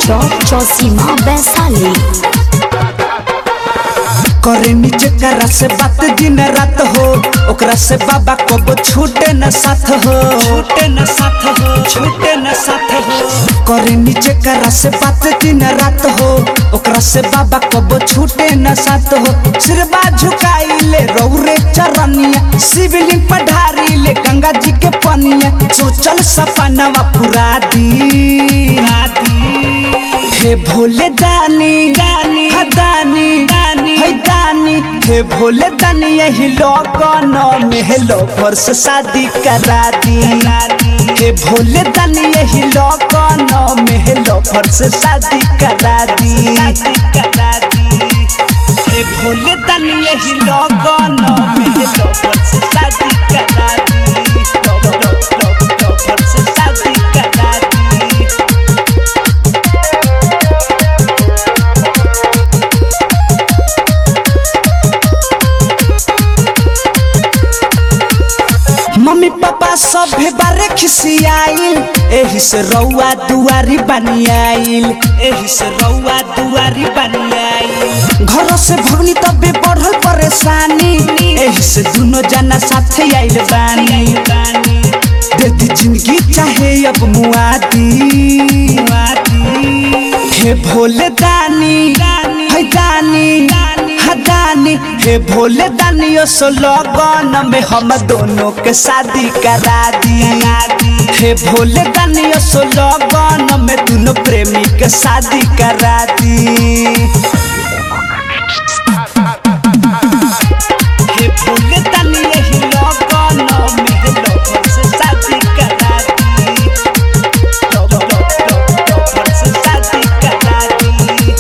चौक चौसीमा वैशाली करे नीचे करा से बात दिन रात हो ओकरा से बाबा कबो छूटे न साथ हो छूटे न साथ हो छूटे न साथ हो करे नीचे करा से बात दिन रात हो ओकरा से बाबा कबो छूटे न साथ हो सिरबा झुकाई ले रौरे चरनिया शिवलिंग पढ़ारी ले गंगा जी के पनिया सोचल सपनावा पूरा दी हे भोले दानी दानी हा दानी दानी हे दानी हे भोले दानी यही लोगन में हे लोफर से शादी करा दी हे भोले दानी यही लोगन में हे लोफर से शादी करा दी करा दी हे भोले दानी यही लोगन में हे लोफर से शादी करा दी लोफर से शादी करा दी मम्मी पापा सभे बारे खिसियाइल एही से रउआ दुआरी बनियाइल एही से रउआ दुआरी बनियाइल घर से भगनी तबे बढ़ल परेशानी एही से दुनो जना साथे आइल बानी देती जिंदगी चाहे अब मुआदी हे भोले दानी है दानी हा दानी हे भोले दानी ओ सो लगन में हम दोनों के शादी करा दी हे भोले दानी ओ सो लगन में दोनों प्रेमी के शादी करा दी हे भोले दानी यही लगन में हे लोगन से शादी करा दी लोग लोग लोग लोगन से शादी करा दी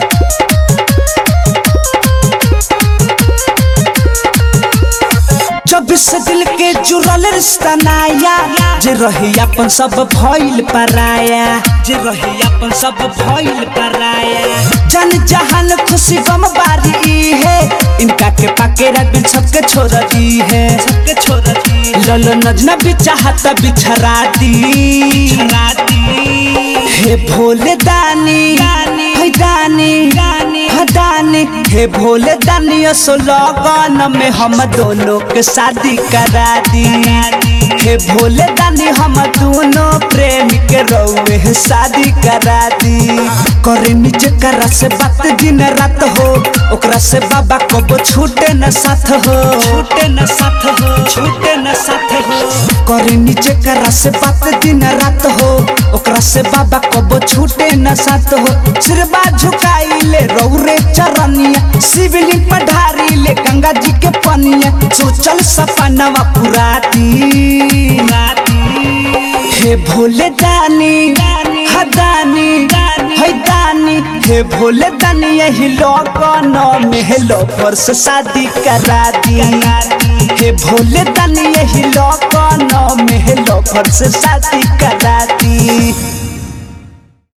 जब से दिल के जुड़ल रिश्ता नाया जे रही अपन सब भइल पराया जे रही अपन सब भइल पराया जन जहान खुशी गम बारी ई है इनका के पाके रख बिन सबके छोड़ दी है सबके छोड़ दी ललो नजना भी चाहता बिछरा दी हे भोले दानी है दानी हा दानी हे भोले दानी सो लगन में हम दोनों के शादी करा दी हे भोले दानी हम दोनों प्रेम के रउए शादी करा दी करे नीचे करा से बात दिन रात हो ओकरा से बाबा कबो छूटे न साथ हो छूटे न साथ हो छूटे न साथ हो करे नीचे करा से बात दिन रात हो ओकरा से बाबा कबो छूटे न साथ हो सिरबा झुकाई ले रौरे चरनिया शिवलिंग पढ़ारी ले गंगा जी के पनिया सोचल सपनावा पूरा दी हे भोले दानी हा दानी है दानी हे भोले दानी यही लगन में हे लोफर से शादी करा दी हे भोले दानी यही लगन में हे लोफर से शादी करा दी